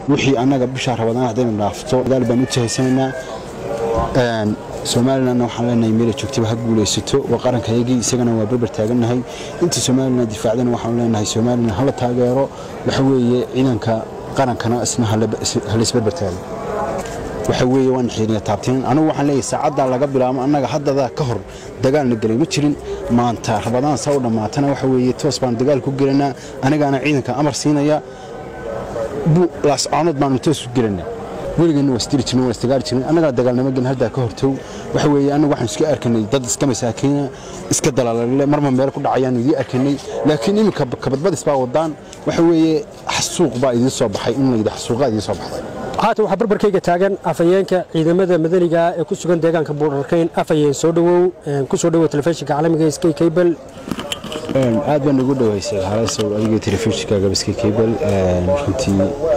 wixii annaga bishaa rabadaan haddaynu dhaafto dadaal baan u jahaysanaynaa somalilanna waxaan leenahay meela joogtaba ha guulaysato waa qarankayagii isagana waa berber taagannahay inta somalilan difaacdana waxaanu leenahay somalilan hala taageero waxa weeye ciidanka qarankana isna halaisberber taago waxa weeye waan xiiriya taabtinin anigu waxaan leeyahay saacaddaa laga bilaabo annaga haddadaa ka hor dagaalna gelay ma jirin maanta rabadaan saa u dhammaatana waxa weeye toos baan dagaal ku gelanaa anigaana ciidanka amar siinaya laascaanood baanu toos ku gelanaa weligeena waa isdiri jirnay waa isdagaali jirnay annagana dagaalnimo gelin haddaa ka hortow waxa weeye annagu waxaan iska arkanay dad iska masaakiina iska dalaalale marma meel ku dhacayaanu idii arkanay laakiin iminka kabadbadis baa wadaan waxa weeye xasuuq baa idiin soo baxay in layidhi xasuuqaa idiin soo baxday haatan waxaa barbarkayga taagan afhayeenka ciidamada madaniga ee ku sugan deegaanka buurarkayn afhayeen soo dhowow ku soo dhowow telefishinka caalamiga skay cable aad baan ugu dhowaysay haleesow adiga telefishinka gabaskay cable runtii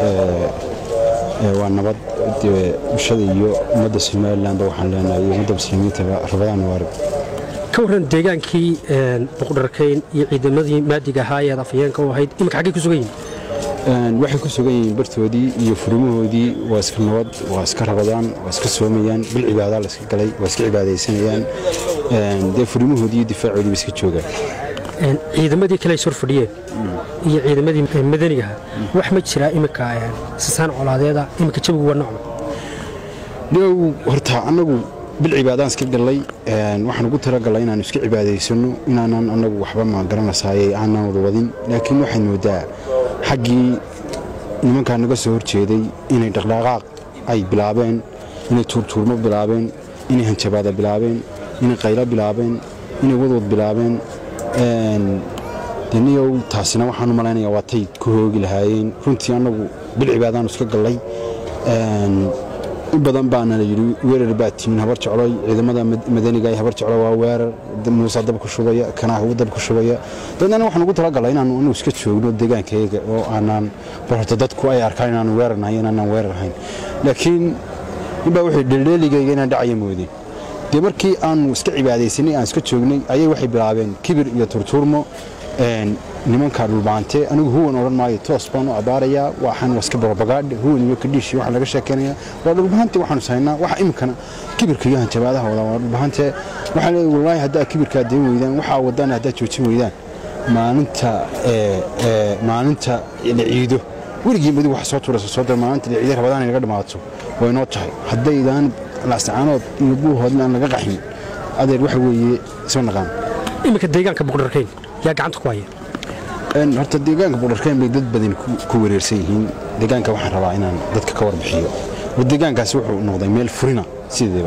waa nabad bulshada iyo ummadda somalilanba waxaan leenahay iyo ummadda muslimiintaba rabadaan waarig ka warran deegaankii buqdharkayn iyo ciidamadii maadiga ahaa ee aad afhayeenka u ahayd iminka xaggay ku sugan yihiin waxay ku sugan yihiin bartoodii iyo furimahoodii waa iska nabad waa iska rabadaan waa iska soomayaan bil cibaadaa la iska galay waa iska cibaadaysanayaan dee furimahoodii iyo difaacoodii ba iska joogaan ciidamadii kale sor fadhiyeen iyo ciidamadii madanigaha wax ma jiraa iminka sasaan colaadeeda iminka jawigu waa nocma dhow horta annagu bil cibaadaan iska gallay waxaan ugu talagalay inaanu iska cibaadaysano inaanan annagu waxba ma garanaysaayey aanan wada wadin laakiin waxaad moodaa xaggii nimankaa naga soo horjeeday inay dhaqdhaqaaq ay bilaabeen inay tuurtuurmo bilaabeen inay hanjabaada bilaabeen inay qaylo bilaabeen inay wadwad bilaabeen deniyow taasina waxaan u malaynaya waa tay ku hoogi lahaayeen runtii annagu bil cibaadaanu iska gallay in badan baana la yidhi weerar baa timin habar jecloy ciidamada madaniga ee habar jeclo waa weerar muuse dab ku shubaya kanaa ugu dab ku shubaya dadana waxaan ugu talagalay inaanu anu iska joogno deegaankayaga oo aanaan horta dadku ay arkaan inaanu weerarnahay inaanaan weerarhayn laakiin ninbaa wuxuu dheeldheeligayga inaan dhacaya moodeen dee markii aanu iska cibaadaysanay aan iska joognay ayay waxay bilaabeen kibir iyo turtuurmo nimanka dhulbaante anigu huwan odhan maayo toos baan u abaarayaa waxaan waa iska barobagaadhe huwan iyo kadhiishi waxaan laga sheekaynayaa waa dhulbahante waxaanu sahaynaa waxa iminkana kibirka iyo hanjabaadaha wadaa waa dhulbahante waxaan leeyahay wallaahi haddaa kibirkaa dayn weydaan waxaa wadaan haddaa joojin weydaan maalinta maalinta la ciido weligii madi wax soo tuuraysa soo dira maalinta la ciido rabadaan inaga dhammaato way noo tahay haddaydaan laascaanood iyo buuhoodna aan laga qaxin adeer waxa weeye isma naqaan iminka deegaanka buqdharkayn yaa gacanta ku haya horta deegaanka buqdharkayn bay dad badan ku wareersan yihiin deegaanka waxaan rabaa inaan dadka ka warbixiyo war deegaankaasi wuxuu noqday meel furina sideeba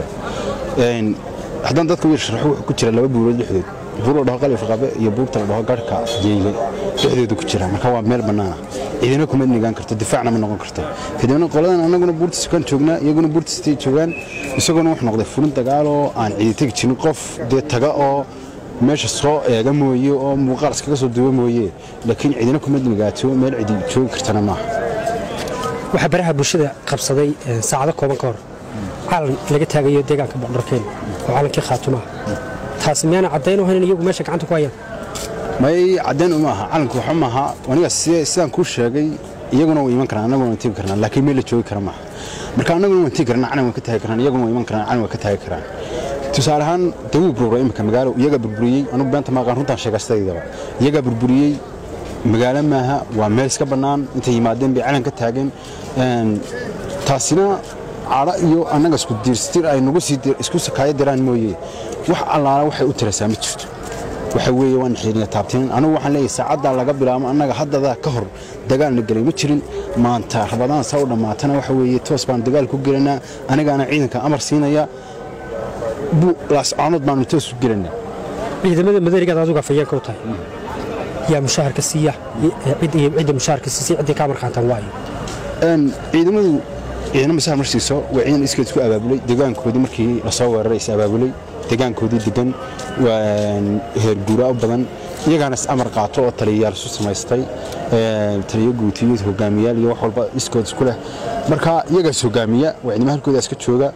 haddaan dadka wiil sharaxo wuxuu ku jira laba buurood dhexdood buur la dhaho qalif qabe iyo buurta la dhaho garhka jeyle dhexdooda ku jira marka waa meel bannaana ciidana kuma nigaan karto difaacna ma noqon karto kadibna qoladan annaguna buurta sukaan joognaa iyaguna buurta sitay joogaan isaguna wuxuu noqday furin dagaaloo aan ciidi tegi jirin qof dee taga oo meesha soo eega mooye oo muuqaal iskaga soo duwa mooye laakiin ciidina kuma nigaato meel cidi joogi kartana maaha waxaa baraha bulshada qabsaday saacado kooban ka hor calan laga taagayo deegaanka boqdharkeen oo calankii khaatumaha taasi miyaana caddayn u hayn iyagu meesha gacanta ku hayaan may caddayn uma aha calanku waxa maaha aniga sidaan kuu sheegay iyaguna way iman karaan annaguna waan tegi karnaa laakiin meel la joogi kara maaha marka annaguna waan tegi karnaa calan waan ka taagi karnaa iyaguna way iman karaan calan waan ka taagi karaan tusaale ahaan dawuu burbura imika magaalo iyagaa burburiyey anugu beenta maaqaan runtaan sheegastaydaba iyagaa burburiyey magaalo maaha waa meel iska bannaan intay yimaadeen bay calan ka taageen taasina cadho iyo annaga isku diirstir ay nagu sii isku sakaayo diraan mooye wax allaala waxay u tirasaa ma jirto waxa weeye waan xiiriya taabtinin anigu waxaan leeyahay saacaddaa laga bilaabo annaga haddadaa ka hor dagaalna gelay ma jirin maanta rabadaan saa u dhammaatana waxa weeye toos baan dagaal ku gelanaa anigaana ciidanka amar siinaya laascaanood baanu toos ku gelanaa ciidamada madanigaad adigu afhayeenka u tahay yaa mushaharka siiya cidda mushaharka siisay ciddii kaa marqaantaan waayo ciidamadu ciidana masaar marsiiso waa ciidan iskeed isku abaabulay deegaankoodii markii lasoo weeraray is abaabulay deegaankoodii degan waa heerguuraa u badan iyagaana is amar qaato oo taliyayaal isu samaystay taliyo guutiyo hogaamiyaal iyo wax walba iskood isku leh marka iyagaas hogaamiya waa ciidamo halkooda iska jooga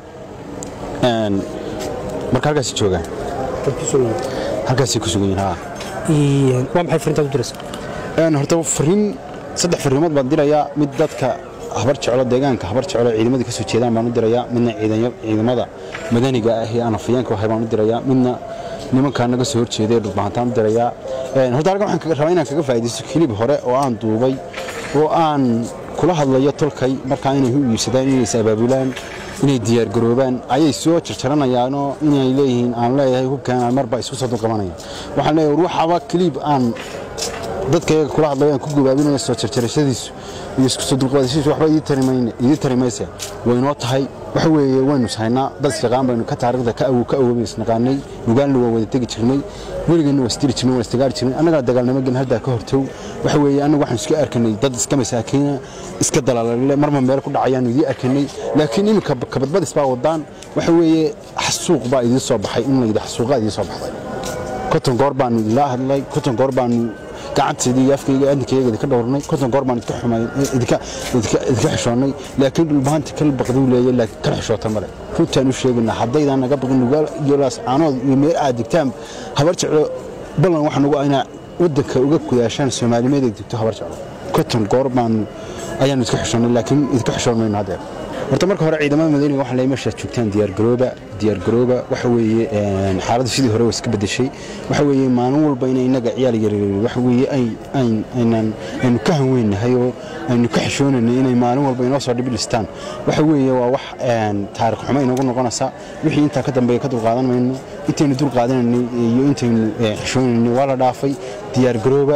marka halkaas joogaan halkaasay ku sugan yihiin haa waa maxay fariintaad u diraysaa horta fariin saddex fariimood baan dirayaa mid dadka habar jeclo deegaanka habar jeclo ciidamadii kasoo jeedaan baan u dirayaa midna ciidamada madaniga ah ee aan afayeenka ahay baan u dirayaa midna nimankaa naga soo horjeeday ee dhulbahantaan u dirayaa horta halkan waxaan rabaa inaan kaga faa'iidaysto kilib hore oo aan duubay oo aan kula hadlayo tolkay markaa inay u iibsadaan inay is abaabulaan inay diyaargaroobaan ayay soo jarjaranayaanoo inay leeyihiin aan leeyahay hubkan marba isku soo dulqabanaya waxaan leeyahay ruuxaba kiliib aan dadkayaga kula hadlayo aan ku gabaabinayo soo jarjarashadiisu iyo isku soo dulqaadashadiisu waxba idii tari maysa waynoo tahay waxa weeye waynu ishaynaa dad isaqaan baynu ka taariikhda ka awow ka awoobaynu isnaqaanay nugaalna waa wada tegi jirnay weligeenna waa isdiri jirnay waa isdagaari jirnay annagana dagaalnimo gelin haddaa ka hortow waxa weeye annagu waxaan isku arkanay dad iska masaakiina iska dalaalale marma meel ku dhacayaanu idii arkanay laakiin iminka kabadbadis baa wadaan waxa weeye xasuuq baa idii soo baxay in layidhi xasuuqaa idii soo baxday konton goor baanu idinla hadlay konton goor baanu gacanteedii iyo afkayga adinkayaga idinka dhowrnay konton goor baan idinka xumayn idinka idinka xishoonnay laakiin dhulbahanta kala baqduu leeyahay laakiin kala xishoota male runtaan u sheegaynaa haddaydaan naga baqin nugaal iyo laascaanood iyo meel aad digtaan habar jeclo ballan waxaan ugu aynaa waddanka uga kudaashaan soomaalimeed ay digto habar jeclo konton goor baanu ayaanu idinka xishoonnay laakiin idinka xishoon mayno haddeer horta marka hore ciidamada madaniga waxaa leeyahay meeshaad joogtaan diyaargarooba diyaargarooba waxa weeye xaaladdu sidii hore waa iska bedeshay waxa weeye maalin walba inay innaga ciyaal yaryar waxa weeye aynaan aynu ka hanweynahay oo aynu ka xishoonaynay inay maalin walba inoo soo dhibilistaan waxa weeye waa wax taarikh xumo inagu noqonaysa wixii intaa ka dambeeya ka dulqaadan mayno intaynu dulqaadanaynay iyo intaynu xishoonaynay waa la dhaafay diyaargarooba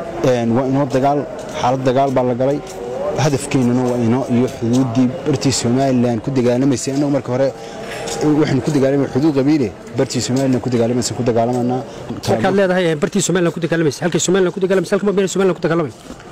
waa inoo dagaal xaalad dagaal baa la galay hadafkeennana waa inoo iyo xuduuddii bartii somalilan ku dagaalamaysay annagu marka hore waxaynu ku dagaalamay xuduud qabiile bartii somalilan ku dagaalamaysa ku dagaalamanaa markaad leedahay bartii somalilan ku dagaalamaysa halkay somalilan ku dagaalamaysa halkama been somalilan ku dagaalamay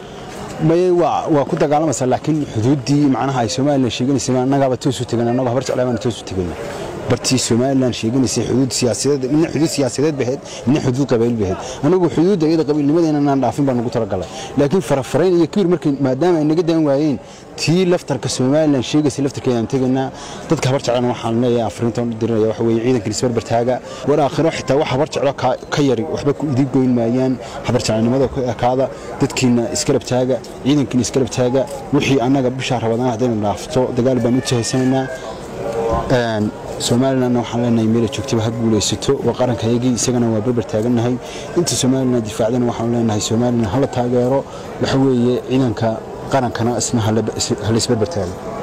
maye waa waa ku dagaalamaysaa laakiin xuduuddii macnaha ay somalilan sheeganaysay annagaaba toos u tegan annagu habar jeclaa baana toos u tegayna bartii somalilan sheeganaysay xuduud siyaasadeed midna xuduud siyaasadeed bahayd midna xuduud qabiil bahayd anagu xuduudda iyada qabiilnimadeena aan dhaafin baan ugu talagalay laakiin farafarayn iyo kibir markii maadaama ay naga dan waayeen tii laftarka somalilan sheegaysay laftarkeedaan tegaynaa dadka habar jeclana waxaan leeyahay afriintan u dirinaya waxa weeye ciidankan isbarbar taaga war aakhiro xitaa wax habar jeclo ka yari waxba ku idin goyn maayaan habar jeclanimada ku ekaada dadkiina iskarab taaga ciidankiina iskarab taaga wixii annaga bishaa rabadaan haddaynu dhaafto dagaal baan u jahaysanaynaa somalilanna waxaan leenahay meela joogtaba ha guulaysato waa qarankayagii isagana waa berber taagannahay inta somalilan difaacdana waxaan leenahay somalilan hala taageero waxa weeye ciidanka qarankana isna hala isberber taago